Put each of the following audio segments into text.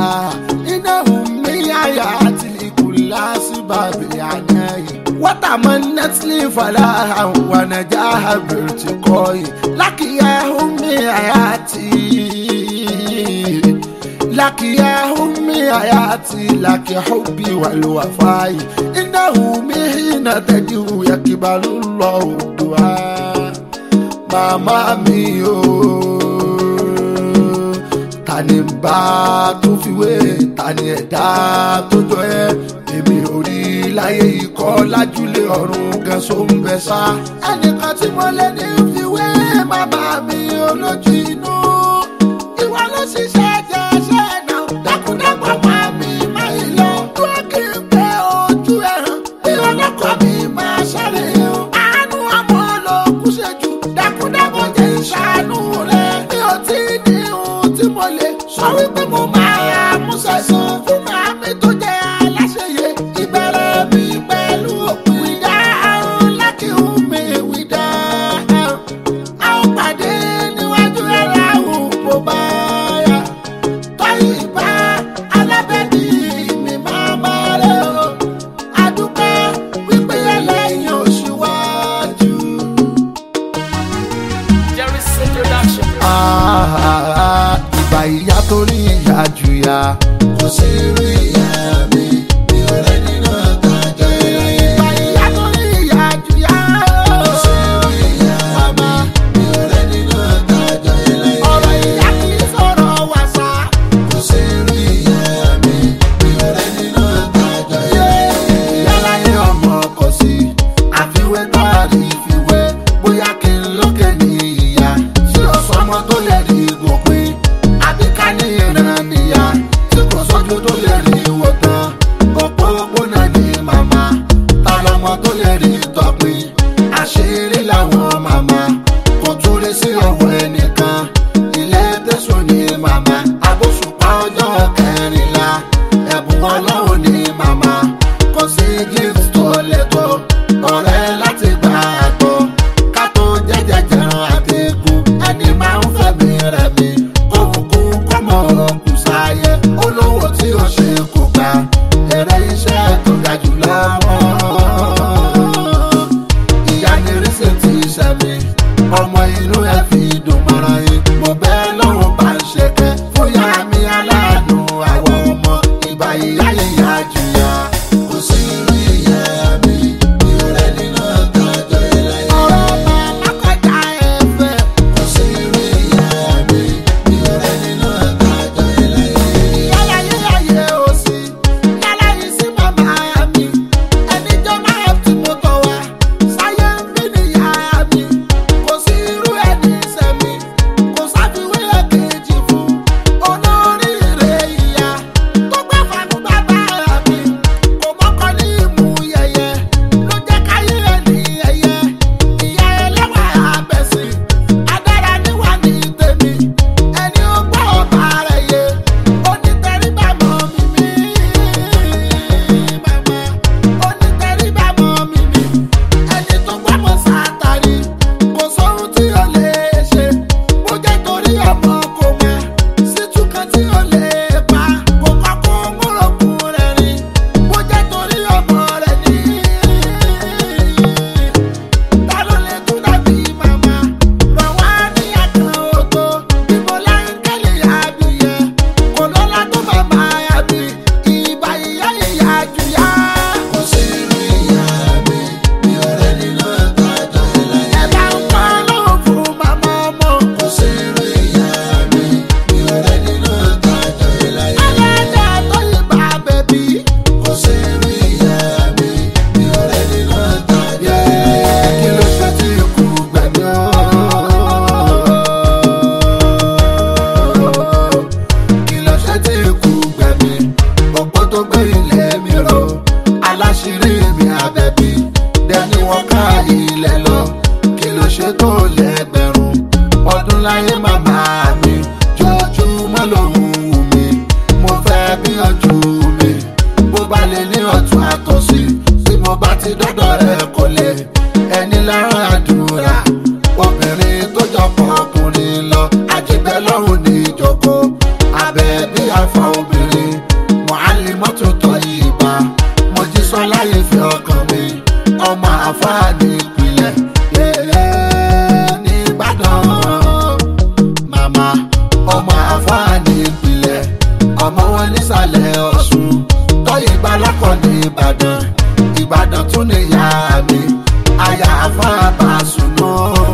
إنهم من آياتي كل أسباب العناية وتمنت لي فلاحا ونجاها بارتقائي لك يا أمي حياتي لك يا أمي حياتي لك حبي والوفاء إنه مهين تدعو يقبل الله الدعاء màmá mi o ta ni ń bá tó fi wé ta ni ẹ̀dá tó jọ ẹ́ èmi ò rí láyé ikọ́ lájúlé ọ̀run gan so ń bẹ sá. ẹnìkan tí mo lè ní fi wé bàbá mi olójú inú ìwọ ló ṣiṣẹ́ jẹ́ ṣẹ́ náà dákúndápọ̀ máa mi máa ń lọ. dúró kí n pé ojú ẹ̀ràn bí ọlọ́kọ̀ mi máa ṣàlẹ̀ o. àánú ọmọ ló kú ṣẹ́jú dákúndápọ̀ jẹ́ ìṣàánú rẹ̀. mi ò tí ì ní ohun tí mo lè sọ wípé mo máa mú sẹ́sán fún màmí tó jẹ́ aláṣeyẹ. ìbẹ̀rẹ̀ mi pẹ̀lú òpin ìdá àrùn láti hùn mi wíjà. a ó pàdé níwájú ẹ̀rọ àwọn bó bá yá. tọ́yì bá alábẹ́bí mi máa máa rẹ̀ o. adúpẹ́ wípé ẹlẹ́yìn òṣìwájú. Jerry's introduction. Ah, ìgbà ìyá tó rí ìyá jù ya. kò sí rí ìyá mi mi ò rẹ́ nínú àtàjọ ìrẹ̀yẹ. ìgbà ìyá tó rí ìyá jù ya. kò sí rí ìyá mi mi ò rẹ́ nínú àtàjọ ìrẹ̀yẹ. ọ̀rọ̀ ìyá kì í sọ̀rọ̀ wàsá. kò sí rí ìyá mi mi ò rẹ́ nínú àtàjọ ìrẹ̀yẹ. ìyá láyé ọmọ kò sí àfiwé náà rí ìfiwé bóyá kí n lókè ní ìyá tí ó sọmọ tó lè rí gòpin àbí ká ní ìran níyà tí kò sójú tó lè rí wò tán àmọ́ wọn nísàlẹ̀ ọ̀ṣun tọ́yì balọ́kọ̀ ní ìbàdàn ìbàdàn tún ní ìyá mi àyà àfáàbà sùnú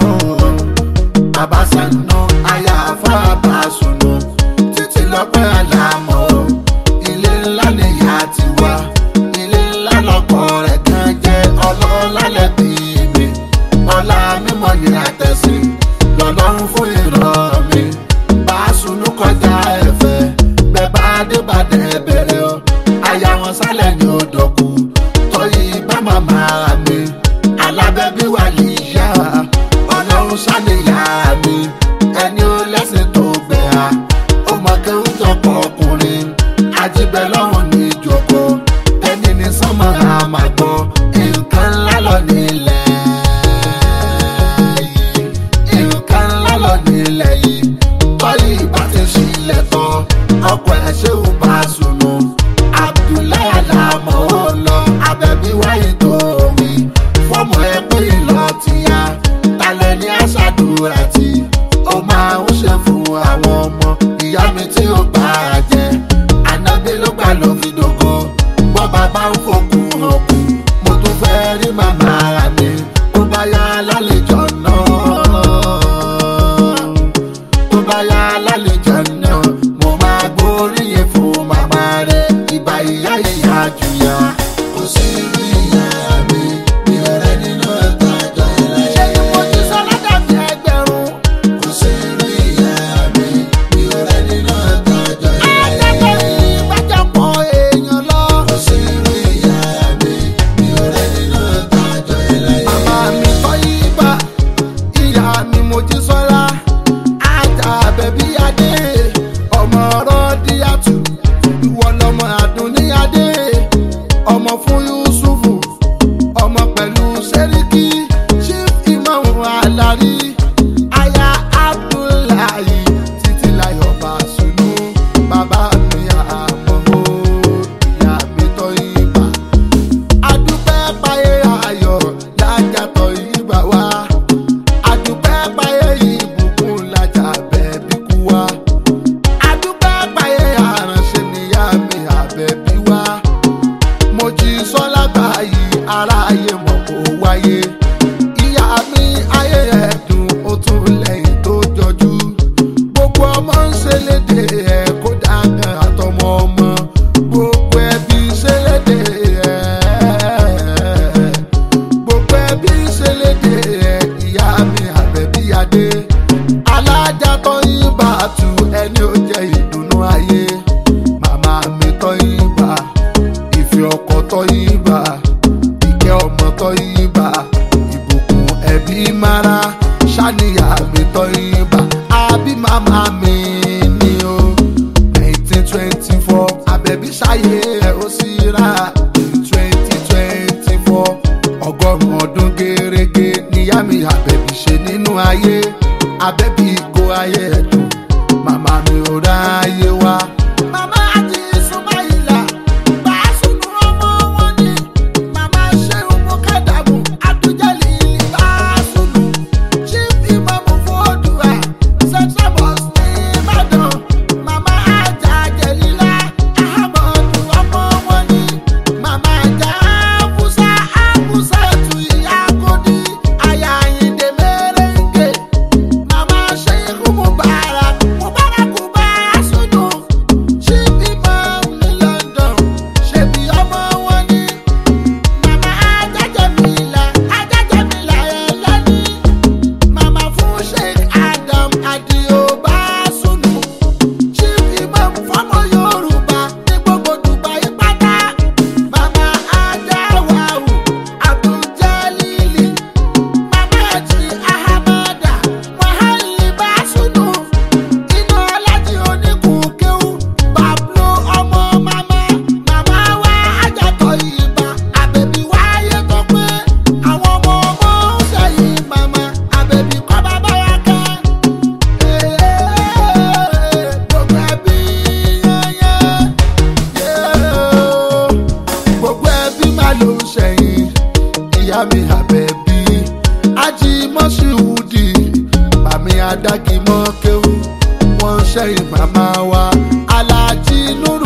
àbáṣánú àyà àfáàbà sùnú títí lọ́pẹ́ àlàmọ́ ilé ńlá ni ìyá ti wá ilé ńlá lọ́kọ̀ rẹ̀ gan jẹ́ ọlọ́lá lẹ́bí mi ọlá mímọ́ yìí àtẹ̀sí lọ́lọ́run fún ìran mi bá a sunú kọjá ẹ̀fẹ̀ bẹ́ẹ̀ bá débàdàn bẹ̀rẹ̀ o àyà wọn sálẹ̀ ní odòkú tọ́yì bá màmá mi alábẹ́bí wà níyà ọlọ́run sálẹ̀yà mi ẹni ó lẹ́sìn tó gbẹ̀ á ó mọ kéwù tọkọ ọkùnrin àjíbẹ̀ lọ́rùn ní ìjòkó ẹni ní sánmọ́ àmàgbọ́ nǹkan ńlá lọ nílẹ̀ yìí nǹkan ńlá lọ nílẹ̀ yìí tọ́yì bá ti ṣílẹ̀ tán ọkọ̀ ẹ̀ ṣé ò bá sùnú abdullahi alamọ ó lọ abẹ́bí wáyé tó wí fọ́ọ̀mù ẹ pé ìlọ ti ya talẹ̀ ní aṣáàdúrà tí ó máa ń ṣe fún àwọn ọmọ ìyá mi tí ó bá a jẹ ànábì ló gbà ló fi dògo bọ́ bàbá ń fòkun òkú mo tún fẹ́ rí màmá mi ó bá yá lálejò náà tó bá yá lálejò náà mo máa gbóríyìn fún màmá rẹ̀ ìbá ìyá ìyá jùyà kò sí rí ìyá mi mi ò rẹ nínú ẹ̀ka àjọ ìlà yẹn. ṣé ni mo ti sọ ládàbí ẹgbẹ̀rún. kò sí rí ìyá mi mi ò rẹ nínú ẹ̀ka àjọ ìlà yẹn. akẹ́kọ̀ọ́ yìí gbàjọpọ̀ èèyàn lọ. kò sí rí ìyá mi mi ò rẹ nínú ẹ̀ka àjọ ìlà yẹn. màmá mi kọ́ yí bá ìyá mi mo ti sọ́ra ajá bẹ̀bí adé ọmọ rọ́díàtù ìwọ lọmọ àdúní adé ọmọ fún yusufu ọmọ pẹ̀lú sẹ́ríkì chief imam alari aya abdullahi títí láyọ̀ bàṣunú bàbá mi àmọ́ ìyá mi tọ́ ibà adúpẹ́ páyé ayọ̀ lájàtọ̀ ibà wá adúpẹ́ páyé ìbùkún lajà bẹ́ẹ̀bí kú wá adúpẹ́ páyé àránṣẹ́ níyà mi àbẹ̀bí wá mo jí sọ́lá báyìí aráyé mọ̀ kó wáyé ìyá mi ayé ẹ̀dùn ó tún lẹ́yìn tó jọjú gbogbo ọmọ ń ṣe léde ẹ̀ kó dákan àtọmọ ọmọ gbogbo ẹbí ṣe léde ẹ̀ gbogbo ẹbí ṣe léde ẹ̀ ìyá mi àbẹ̀bí adé alájà tó yín bá tu ẹni ó jẹ ìdùnnú ayé màmá mi tó yín bá ìfẹ́ ọkọ tó yín bá ìkẹ́ ọmọ tó yín bá ìbùkún ẹbí mara ṣàníyà mi tó yín bá àbí màmá mi ni o nineteen twenty four àbẹ̀bí ṣayé ẹ̀ ó sì rà twenty twenty four ọgọ́rùn-ún ọdún gẹ́rẹ́gẹ́ níyá mi àbẹ̀bí ṣe nínú ayé àbẹ̀bí ìgò ayé ẹ̀dùn màmá mi ò ráyé wá. màmá àti ìsúnmáìlà bá a sùnú ọmọ wọn ni màmá ṣéun mú kádàmù àtújẹ́lì bá a sùnú chief imam fòdùà central mosque ní ìbàdàn màmá àjà jẹ̀lílá ahamadu ọmọ wọn ni màmá àjà àbúsá àbúsá tù ìyá kòdì àyà àyìndé mẹ́rẹ̀ǹgẹ̀ màmá sheikh mubarak mubarak bá a sùnú chief imam ní london ṣèbí ọmọ wọn ni màmá ajájẹmílà ajájẹmílà ẹlẹ́ni màmá fún sheikh adam adio bá a sùnú chief imam fọmọ yorùbá ní gbogbo dubai pátá màmá ajáwáwù abduljalili màmá àti ahamada wàhálì bá a sùnú inú ọlájí oníkùnkẹ́wù pablo ọmọ màmá màmá wa ajátọ̀ ìbá àbẹ̀bí wáyé tó pé àwọn ọmọ ọmọ ń sẹ́yìn màmá àbẹ̀bí kọ́ bàbá wa kẹ́. gbogbo ẹbí yẹnyẹn gbogbo ẹbí má ló ń sẹ́yìn ìyá mi àbẹ̀bí ajímọ́síwúdì màmí adágímọ́ kéwú wọ́n ń sẹ́yìn màmá wa alájí nùrù.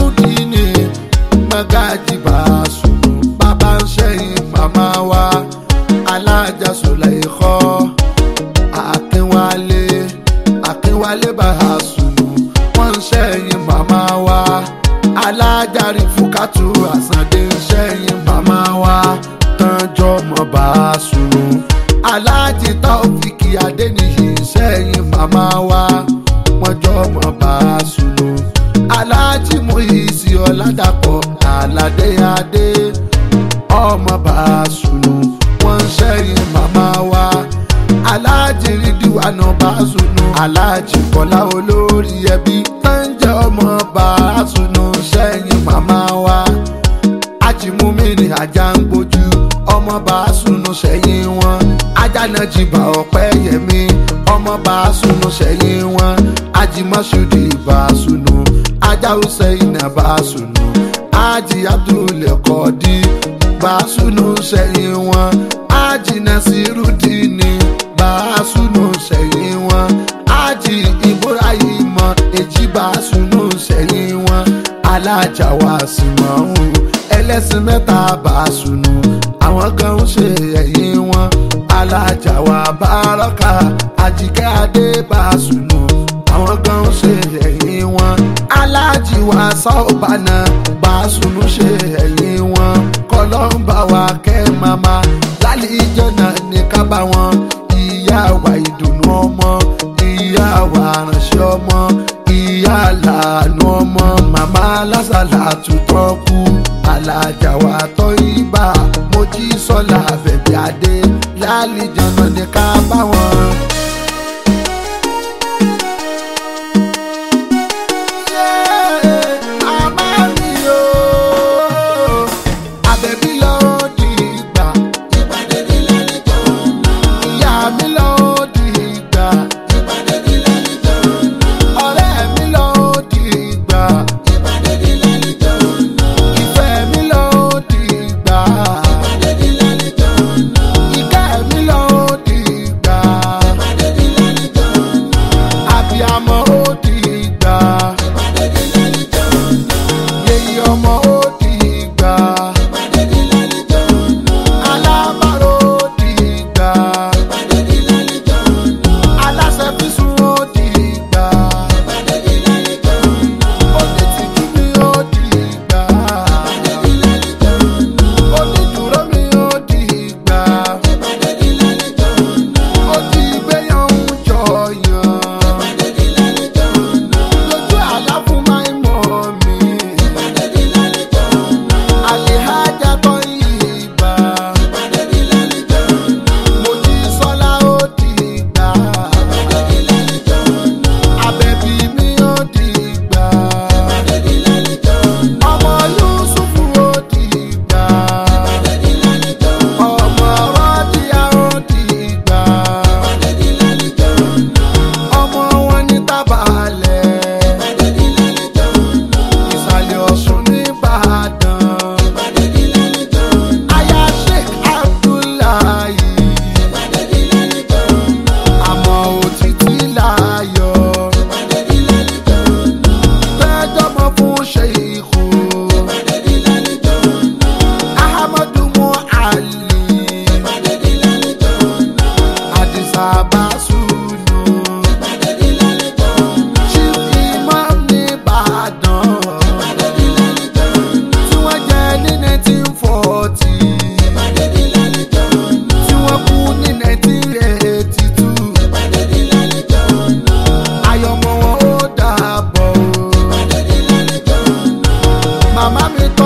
alájàre fúkàtú àsàndé sẹ́yìn màmá wa tánjọ́ mọ́ bá a sùn. aláàjì táòfìkì adéníyì sẹ́yìn màmá wa wọ́n jọ mọ́ bá a sùn. aláàjì mòyìísí ọ̀làdàpọ̀ àlàdé adé ọmọ bá a sùn. wọ́n sẹ́yìn màmá wa aláàjì rídìwánà bá a sùn. aláàjì kọ́lá olórí ẹbí tánjẹ́ ọmọ bá a sùn sẹ́yìn màmá wa ajimumini ajá ń gbójú ọmọ bá a sunu sẹ́yìn wọn ajá náà jìbà ọ̀pẹ́ yẹmi ọmọ bá a sunu sẹ́yìn wọn ajimọ́sùdì bá a sunu ajá hussein bá a sunu aji abdulkadi bá a sunu sẹ́yìn wọn aji nasirudini bá a sunu sẹ́yìn wọn aji ibrahim èjì bá a sunu sẹ́yìn wọn alájà wa sì mọ̀ ọ́n ẹlẹ́sìn mẹ́ta bá a sùnù àwọn kan ń ṣe ẹ̀yìn wọn alájà wa bárọ́kà àjíkẹ́ adé bá a sùnù àwọn kan ń ṣe ẹ̀yìn wọn alájì wa sáọ̀bánà bá a sùnù ṣe ẹ̀yìn wọn kọlọ́ńbà wa kẹ́ mama lálẹ́ ìjọ́nà ní kábà wọn ìyá wa ìdùnnú ọmọ ìyá wa ránṣẹ́ ọmọ ìyá làánú ọmọ màmá lásàlà tutọ́ kú alájà wa tọ́ ibà mojí sọ́la bẹ̀bí adé lálìjọ́nà ní ká bá wọn. Àbẹ̀bí lọ́ọ́ di ìgbà. Ìyá mi lọ́ọ́ di ìgbà. Ọ̀rẹ́ mi lọ́ọ́ di ìgbà. Ìfẹ́ mi lọ́ọ́ di ìgbà. Ìkẹ́ mi lọ́ọ́ di ìgbà. Àbíamọ ó di ìgbà. Yèyí ọmọ ó di ìgbà. Alábàárò ó di ìgbà. Aláṣẹ físùn ó di ìgbà. Onítìjú mi ó di ìgbà. Onídùúró mi ó di ìgbà. Ó ti gbéyàn ń jọyàn. Lójú àlá fún máa ń mọ̀ mi. Àlèhájà tó yí ìgbà. Mojí sọ́lá ó di ìgbà. Àbẹ̀bí mi ó di ìgbà. Ọmọ Yúsùfù ó di ìgbà. Ọmọ Rọ́díà ó di ìgbà. Ọmọ wọn ní tábàlẹ̀. Ìsàlẹ̀ Ọ̀ṣun ní Ìbàdàn. Aya Sheikh Abdullahi. Àmọ́ òtítí láyọ̀. Fẹ́jọ́mọ fún Ṣèyíkù. Ahamadu Muali. Àdìsá Básùnù. Chief Imam nìbàdàn. Tí wọ́n jẹ ní nineteen forty. Tí wọ́n kú ní nineteen eighty two. Ayọ̀mọ̀ wọn ó dàbọ̀ o. Màmá mi tọ́